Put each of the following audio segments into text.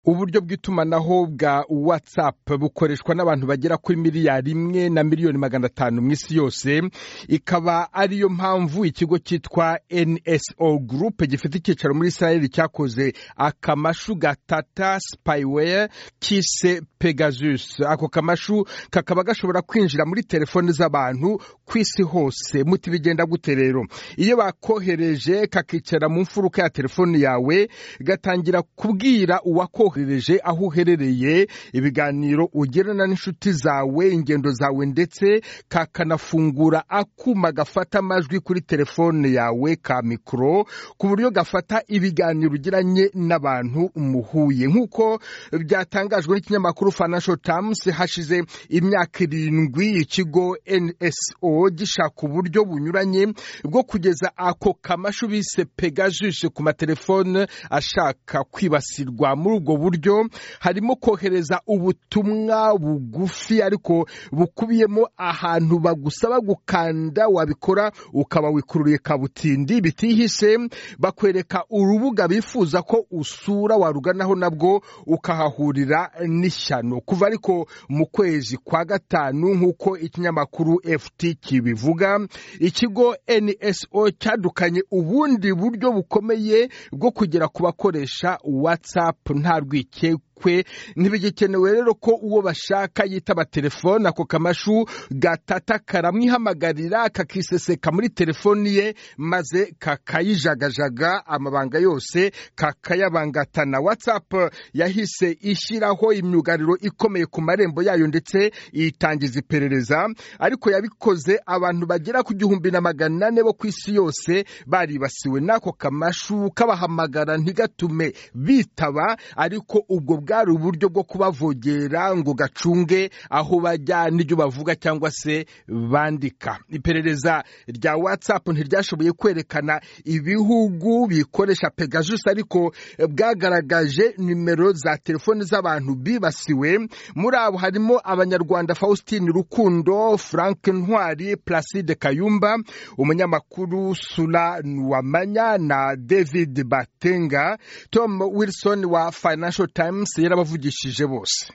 uburyo bw'itumanaho bwa watsapu bukoreshwa n'abantu bagera kuri miliyari imwe na miliyoni magana atanu mu isi yose ikaba ariyo mpamvu ikigo cyitwa nso gurupe gifite icyicaro muri israel cyakoze akamashu gatata sipayiweya kise pegasus ako kamashu kakaba gashobora kwinjira muri telefoni z'abantu ku isi hose muti bigenda gute rero iyo bakohereje kakicara mu mfuruka ya telefoni yawe gatangira kubwira uwakohereje aho uherereye ibiganiro ugerana n'inshuti zawe ingendo zawe ndetse kakanafungura akuma gafata amajwi kuri telefone yawe ka mikoro ku buryo gafata ibiganiro ugiranye n'abantu muhuye nk'uko byatangajwe n'ikinyamakuru financial times hashize imyaka irindwi ikigo nso gishaka uburyo bunyuranye bwo kugeza ako kamashu bise pegasus ku matelefone ashaka kwibasirwa muri ubwo buryo harimo kohereza ubutumwa bugufi ariko bukubiyemo ahantu bagusaba gukanda wabikora ukaba wikururiye kabutindi bitihishe bakwereka urubuga bifuza ko usura waruganaho nabwo ukahahurira n'ishyano kuva ariko mu kwezi kwa gatanu nk'uko ikinyamakuru ft kibivuga ikigo nso cyadukanye ubundi buryo bukomeye bwo kugera ku bakoresha watsapu nta rwikekwe kwe ntibigikenewe rero ko uwo bashaka yitaba telefone ako kamashu gatata karamwihamagarira kakiseseka muri telefoni ye maze kakayijagajaga amabanga yose kakayabangatana watsapu yahise ishyiraho imyugariro ikomeye ku marembo yayo ndetse itangiza iperereza ariko yabikoze abantu bagera ku gihumbi na magana ane bo ku isi yose baribasiwe n'ako kamashu kabahamagara ntigatume bitaba ariko ubwo bwari uburyo bwo kubavogera ngo gacunge aho bajya n'ibyo bavuga cyangwa se bandika iperereza rya watsapu ntiryashoboye kwerekana ibihugu bikoresha pegasus ariko bwagaragaje nimero za telefoni z'abantu bibasiwe muri abo harimo abanyarwanda faustin rukundo frank ntwari placide kayumba umunyamakuru sura nuwamanya na david batenga tom wilson wa financial times yarabavugishije bose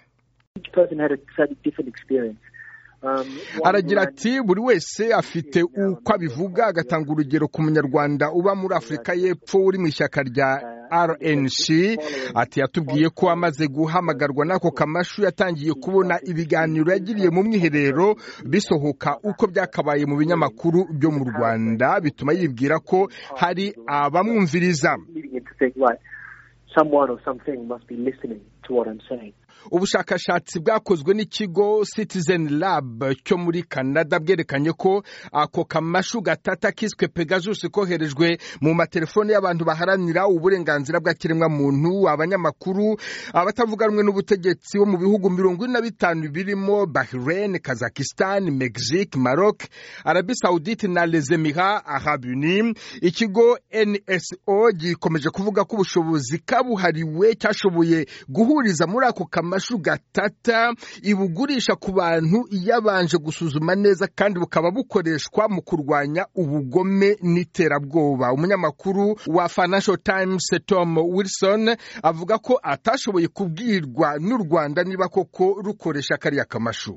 aragira ati buri wese afite uko abivuga agatanga urugero ku munyarwanda uba muri afurika y'epfo uri mu ishyaka rya rnc ati yatubwiye ko amaze guhamagarwa n'ako kamashu yatangiye kubona ibiganiro yagiriye mu mwiherero bisohoka uko byakabaye mu binyamakuru byo mu rwanda bituma yibwira ko hari abamwumviriza someone or something must be listening to what I'm saying. ubushakashatsi bwakozwe n'ikigo citizen lab cyo muri canada bwerekanye ko ako kamashu gatata kiswe pegasus koherejwe mu matelefoni y'abantu baharanira uburenganzira bwa kiremwamuntu abanyamakuru abatavuga rumwe n'ubutegetsi bo mu bihugu mirongo ine na bitanu birimo bahrain kazakistan mexique maroc arabi saudite na les emirats arab unis ikigo nso gikomeje kuvuga ko ubushobozi kabuhariwe cyashoboye guhuriza muri ako kamashu amashu gatata ibugurisha ku bantu yabanje gusuzuma neza kandi bukaba bukoreshwa mu kurwanya ubugome n'iterabwoba umunyamakuru wa financial times tom wilson avuga ko atashoboye kubwirwa n'u rwanda niba koko rukoresha kariya kamashu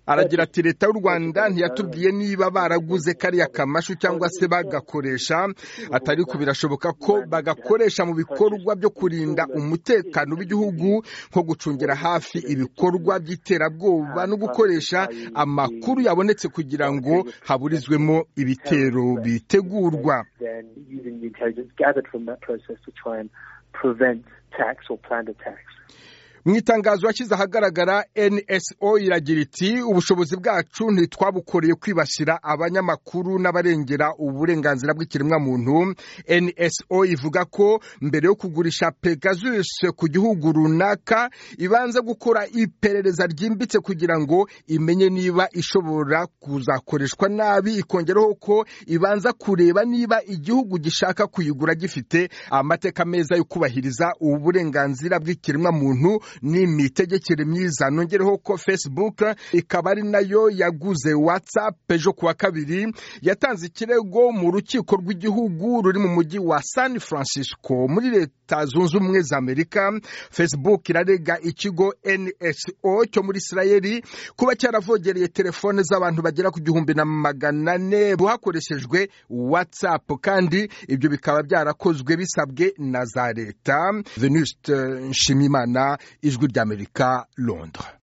aragira ati leta y'u rwanda ntiyatubwiye niba baraguze kariya kamashu cyangwa se bagakoresha atari ko birashoboka ko bagakoresha mu bikorwa byo kurinda umutekano w'igihugu nko gucungira hafi ibikorwa by'iterabwoba no gukoresha amakuru yabonetse kugira ngo haburizwemo ibitero bitegurwa mu itangazo yashyize ahagaragara nso iragira iti ubushobozi bwacu ntitwabukoreye kwibasira abanyamakuru n'abarengera uburenganzira bw'ikiremwamuntu nso ivuga ko mbere yo kugurisha pegasus ku gihugu runaka ibanza gukora iperereza ryimbitse kugira ngo imenye niba ishobora kuzakoreshwa nabi ikongeraho ko ibanza kureba niba igihugu gishaka kuyigura gifite amateka meza yo kubahiriza uburenganzira bw'ikiremwamuntu ni imitegekere myiza nongereho ko facebook ikaba ari nayo yaguze whatsapp ejo kuwa kabiri yatanze ikirego mu rukiko rw'igihugu ruri mu mujyi wa san francisco muri leta zunze ubumwe za amerika facebook irarega ikigo nso cyo muri isirayeli kuba cyaravogereye telefone z'abantu bagera ku gihumbi na magana ane hakoreshejwe whatsapp kandi ibyo bikaba byarakozwe bisabwe na za leta venuste nshimimana ijwi ry'amerika londres